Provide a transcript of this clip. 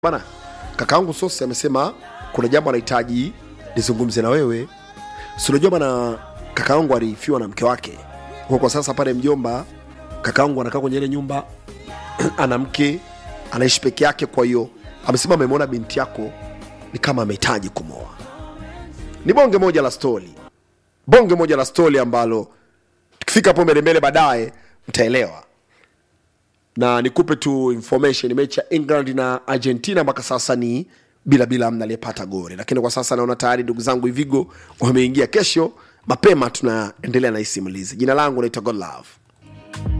bana kakaangu sosi amesema kuna jambo anahitaji nizungumze na wewe si unajua bana kakaangu alifiwa na mke wake kwa kwa sasa pale mjomba kakaangu anakaa kwenye ile nyumba ana mke anaishi peke yake kwa hiyo amesema amemwona binti yako ni kama amehitaji kumoa ni bonge moja la stori bonge moja la stori ambalo tukifika hapo mbele mbele baadaye mtaelewa na nikupe tu information mechi ya england na argentina mpaka sasa ni bila bila amna aliyepata goli lakini kwa sasa naona tayari ndugu zangu ivigo wameingia kesho mapema tunaendelea na hii simulizi jina langu naitwa godlove